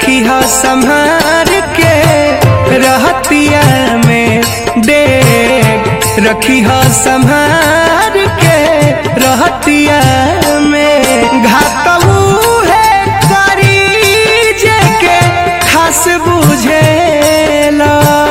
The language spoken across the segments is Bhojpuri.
रखी हो संहार के रहतिया में डेग रखी हो संहार के रहतिया में घातऊ है करी जे के खास बुझेला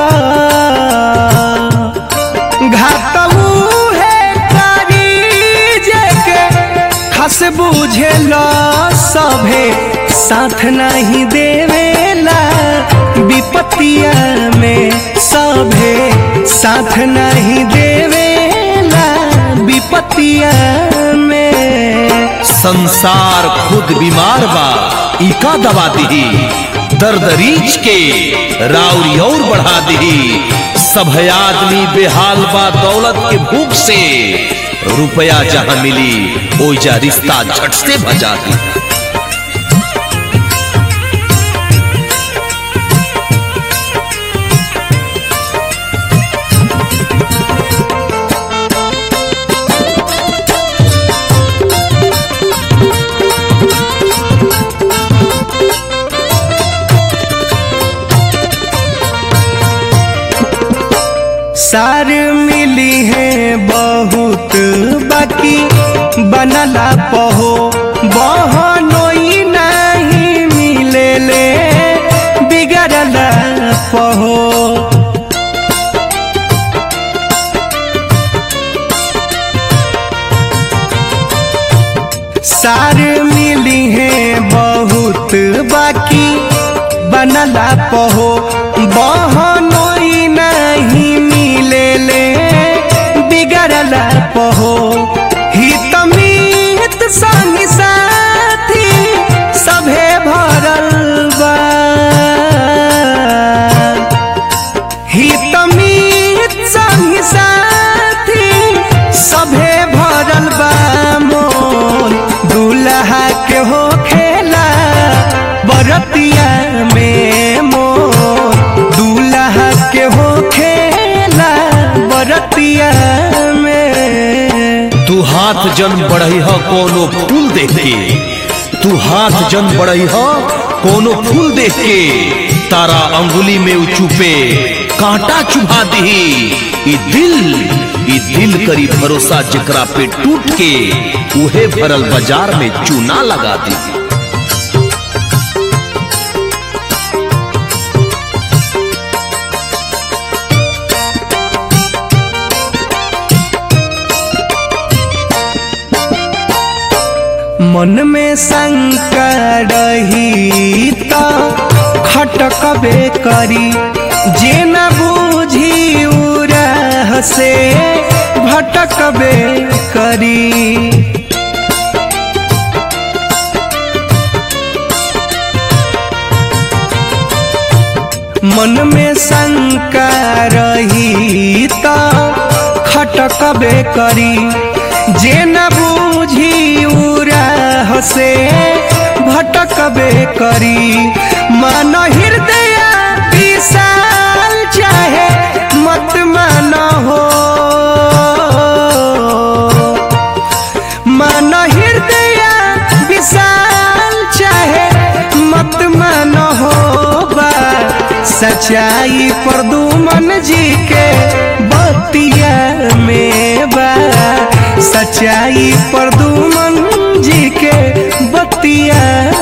घातऊ है करी जे के खास बुझेला सभे साथ नहीं देवेला विपतिया में सभे साथ नहीं देवेला विपतिया में संसार खुद बीमार बा इका दवा दिही दर्द रीछ के राउरी और बढ़ा दिही सब आदमी बेहाल बा दौलत के भूख से रुपया जहां मिली ओइजा रिश्ता झट से भजा दी सार मिली है बहुत बाकी बनला पहो बहनोई नहीं मिले ले बिगड़ला पहो सार मिली है बहुत बाकी बनला पहो बहनोई नहीं मिले ले बिगड़ला पहो हित मीत संग साथी सभे भरल बा हित मीत संग साथी सभे भरल बा मोल दूल्हा के हो खेला बरतिया में मोल दूल्हा के हो खेला बरतिया में तू हाथ जन बढ़ई ह कोनो फूल देख के तू हाथ जन बढ़ई ह कोनो फूल देख के तारा अंगुली में उ चुपे कांटा चुभा दही ई दिल ई दिल करी भरोसा जेकरा पे टूट के उहे भरल बाजार में चूना लगा दी मन में शंका रही तो खटकबे करी जे न बूझी उरह से भटकबे करी मन में शंका रही तो खटकबे करी जे न बूझी उरह से भटकबे करी मन हृदय विशाल चाहे मत मन हो मन हृदय विशाल चाहे मत मन हो बा सच्चाई पर दुमन जी के बतिया में बा सच्चाई पर दुमन जी के बतिया